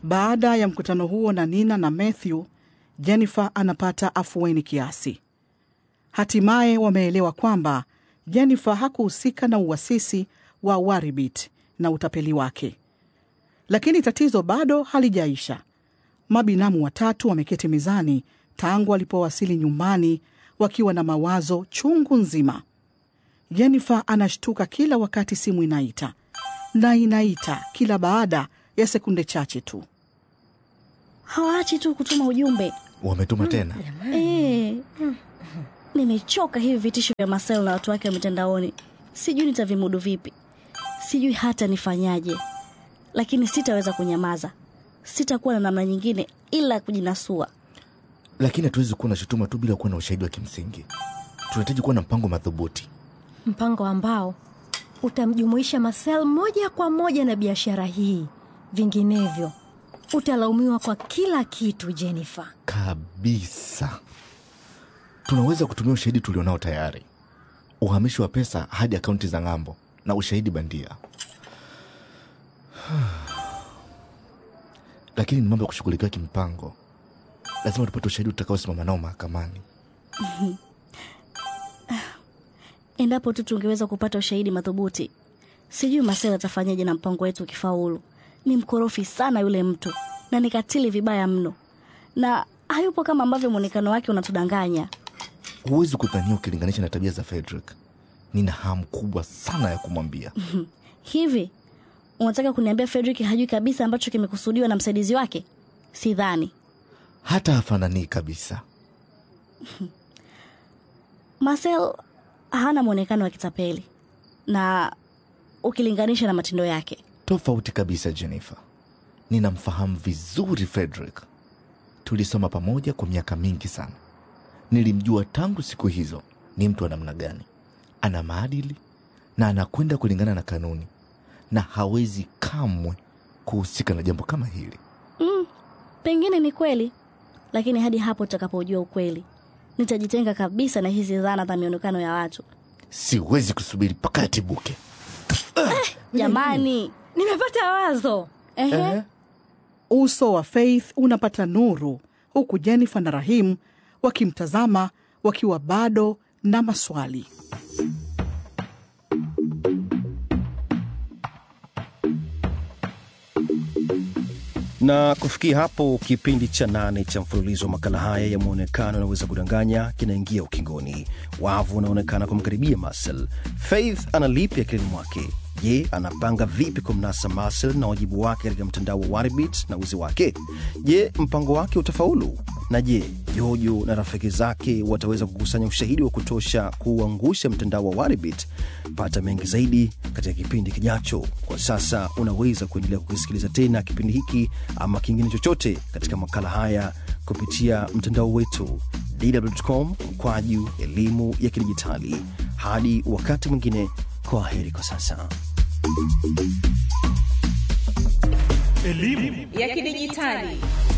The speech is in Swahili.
Baada ya mkutano huo na Nina na Matthew, Jennifer anapata afueni kiasi. Hatimaye wameelewa kwamba Jennifer hakuhusika na uwasisi wa Waribit na utapeli wake. Lakini tatizo bado halijaisha. Mabinamu watatu wameketi mezani tangu walipowasili nyumbani wakiwa na mawazo chungu nzima. Jennifer anashtuka kila wakati simu inaita na inaita kila baada ya sekunde chache tu. hawaachi tu kutuma ujumbe Wametuma tena? Eh, nimechoka hivi vitisho vya Marcel na watu wake wa mitandaoni. Sijui nitavimudu vipi, sijui hata nifanyaje, lakini sitaweza kunyamaza. Sitakuwa na namna nyingine ila kujinasua. Lakini hatuwezi kuwa na shutuma tu bila kuwa na ushahidi wa kimsingi. Tunahitaji kuwa na mpango madhubuti. mpango ambao utamjumuisha Marcel moja kwa moja na biashara hii. Vinginevyo utalaumiwa kwa kila kitu, Jennifer. Kabisa. Tunaweza kutumia ushahidi tulionao tayari, uhamishi wa pesa hadi akaunti za ng'ambo na ushahidi bandia. Lakini ni mambo ya kushughulikiwa kimpango. Lazima tupate ushahidi utakaosimama nao mahakamani. Endapo tu tungeweza kupata ushahidi madhubuti. Sijui Marcel atafanyaje na mpango wetu ukifaulu. Ni mkorofi sana yule mtu na ni katili vibaya mno, na hayupo kama ambavyo mwonekano wake unatudanganya. Huwezi kudhania ukilinganisha na tabia za Frederick. Nina hamu kubwa sana ya kumwambia. Hivi unataka kuniambia Frederick hajui kabisa ambacho kimekusudiwa na msaidizi wake? Sidhani. Hata hafananii kabisa. Marcel hana mwonekano wa kitapeli na ukilinganisha na matendo yake. Tofauti kabisa, Jennifer. Ninamfahamu vizuri Frederick. Tulisoma pamoja kwa miaka mingi sana. Nilimjua tangu siku hizo. Ni mtu wa namna gani? Ana maadili na anakwenda kulingana na kanuni, na hawezi kamwe kuhusika na jambo kama hili. Mm, pengine ni kweli, lakini hadi hapo tutakapojua ukweli, nitajitenga kabisa na hizi dhana za mionekano ya watu. Siwezi kusubiri mpaka yatibuke. Jamani, Nimepata wazo. ehe, Uso wa Faith unapata nuru, huku Jennifer na Rahim wakimtazama wakiwa bado na maswali. na kufikia hapo kipindi cha nane cha mfululizo wa makala haya ya mwonekano unaweza kudanganya kinaingia ukingoni wavu unaonekana kumkaribia Marcel. Faith analipi akilini mwake? Je, anapanga vipi kumnasa Marcel na wajibu wake katika mtandao wa Waribit na uzi wake? Je, mpango wake utafaulu? Na je, Jojo na rafiki zake wataweza kukusanya ushahidi wa kutosha kuuangusha mtandao wa Waribit? Pata mengi zaidi katika kipindi kijacho. Kwa sasa unaweza kuendelea kukisikiliza tena kipindi hiki ama kingine chochote katika makala haya kupitia mtandao wetu dw.com kwaju elimu ya kidijitali. Hadi wakati mwingine, kwa heri kwa sasa. ya kidijitali